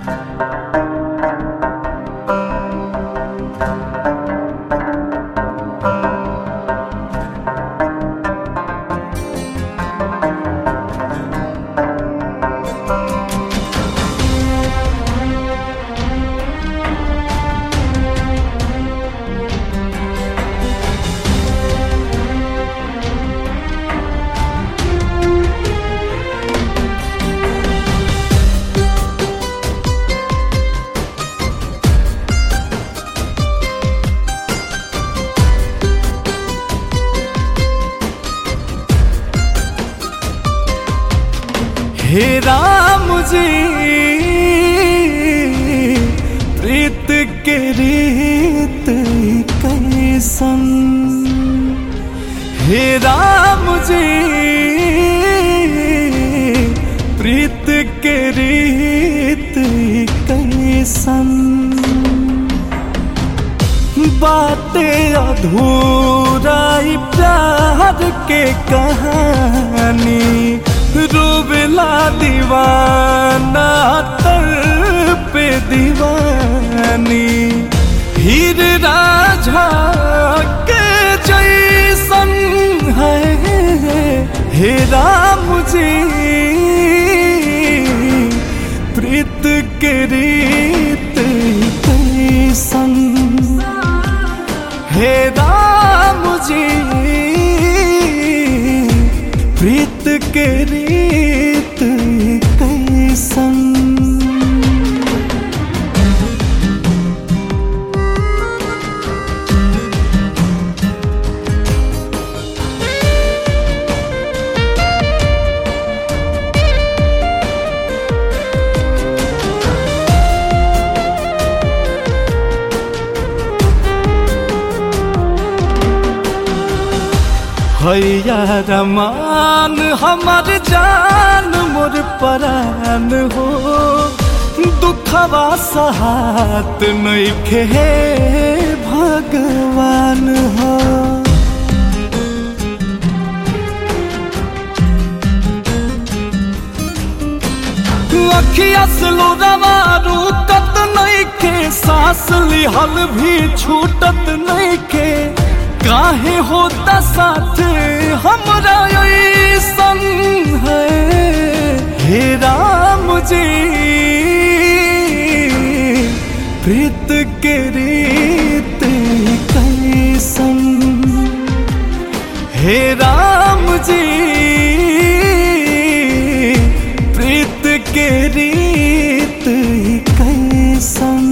हे राम जी प्रीत के रीत कैसन हे राम जी प्रीत के रीत कैसन बातें अधूरा ई प्यार के कहानी रूबला दीवाना तर पे दीवानी हीर राझा के जैसन है हे राम जी प्रीत के रीत कैसन हे राम जी प्रीत के रीत कैसन हैया रमान हमर जान मोर परान हो दुखवा सहात नइखे हे भगवान हो अखिया से लोरावा रुकत नइखे सांस लिहल भी छूटत नइखे काहे होता साथ हमरा ऐसन है हे राम जी प्रीत के रीत कैसन हे राम जी प्रीत के रीत कैसन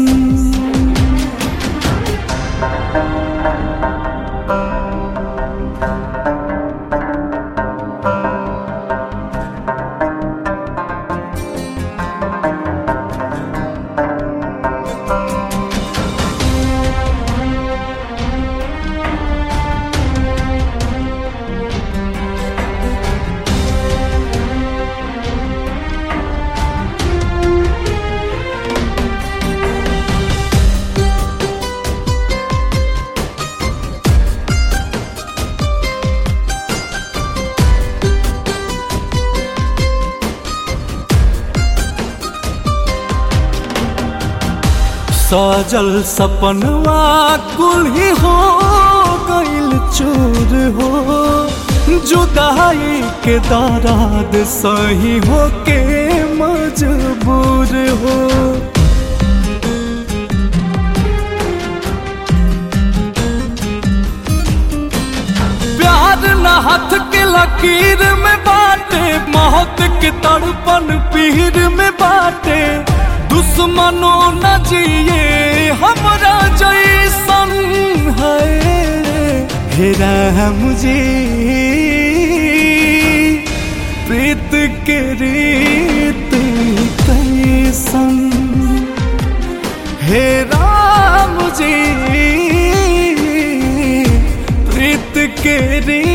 सजल सपनवा कुल ही हो गइल चूर हो जुदाई के दराद सही हो के मजबूर हो प्यार न हाथ के लकीर में बाटे मौत के तड़पन पीर में बाटे दुश्मनों न जिए हमरा जैसन है हे राम जी प्रीत के रीत कैसन हे राम जी प्रीत के रीत